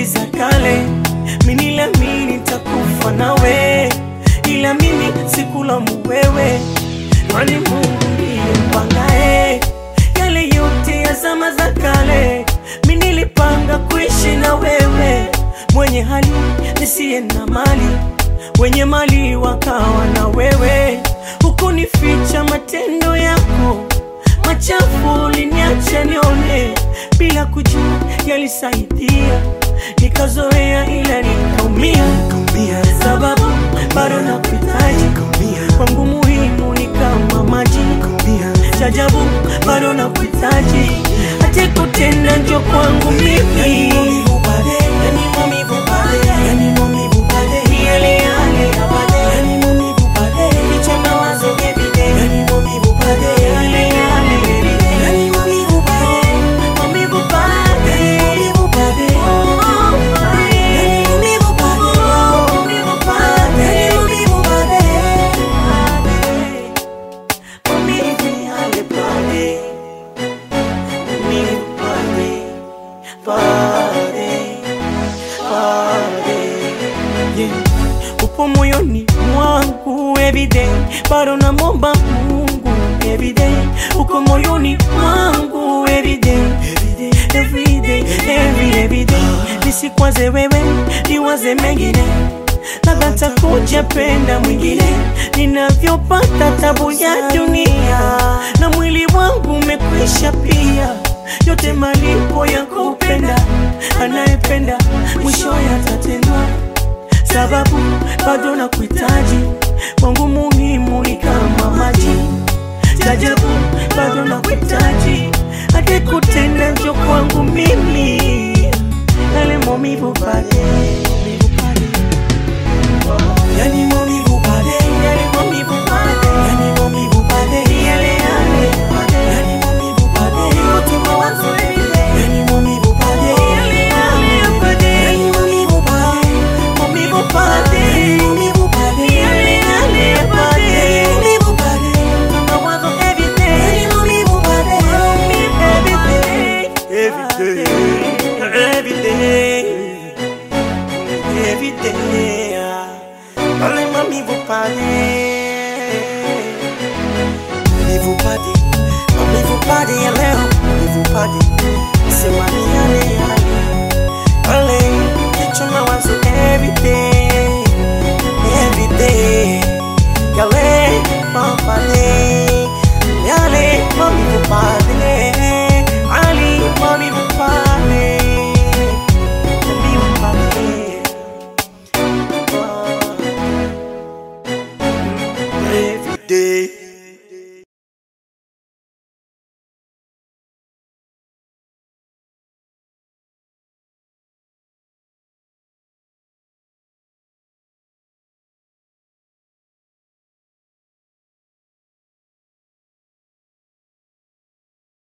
za kale, mimi niliamini nitakufa nawe, ila mimi sikulaumu wewe, kwani Mungu ndiye mpangae yale yote ya zama za kale. Mimi nilipanga kuishi na wewe, mwenye hali nisiye na mali, wenye mali wakawa na wewe, hukunificha matendo yako machafu uliniacha nione bila kujua yalisaidia, nikazoea ila nikaumia, sababu bado nakuhitaji kwangu, muhimu ni kama maji chajabu, bado nakuhitaji hata kutenda njo kwangu mimi Ni yale yale ya baadaye. Kichwa mawazo everyday. Yale yale everyday. Maumivu baadaye. Oh, baadaye. Maumivu baadaye. Baadaye. Maumivu yale baadaye. Maumivu baadaye. Baadaye. Baadaye. Yeah. Upo moyoni mwangu everyday, bado namwomba Mungu everyday. Uko moyoni mwangu everyday, everyday, every everyday. Nisikwaze wewe, niwaze mengine, labda takuja penda mwingine. Ninavyopata tabu ya dunia, na mwili wangu umekwisha pia, yote malipo ya kupenda. Anayependa mwisho yatatendwa sababu bado nakuhitaji, kwangu muhimu ni kama maji. Jajabu bado nakuhitaji, hadi kutenda njo kwangu mimi, yale maumivu pale Yani maumivu pale, yale maumivu pale yani maumivu pale, yale yale pale yani maumivu pale, yote mawazo everyday yani maumivu pale, yale yale pale yani maumivu pale, maumivu pale maumivu pale, yale yale pale maumivu pale, mawazo everyday yani maumivu pale, Every day, every day, every day, pale mamivu pale, maumivu pale, maumivu pale ya leo, maumivu pale, sema ni yale yale, pale kichwa mawazo every day, every day, yale pale, yale mamivu pale, ali mamivu pale, mamivu pale. Every day.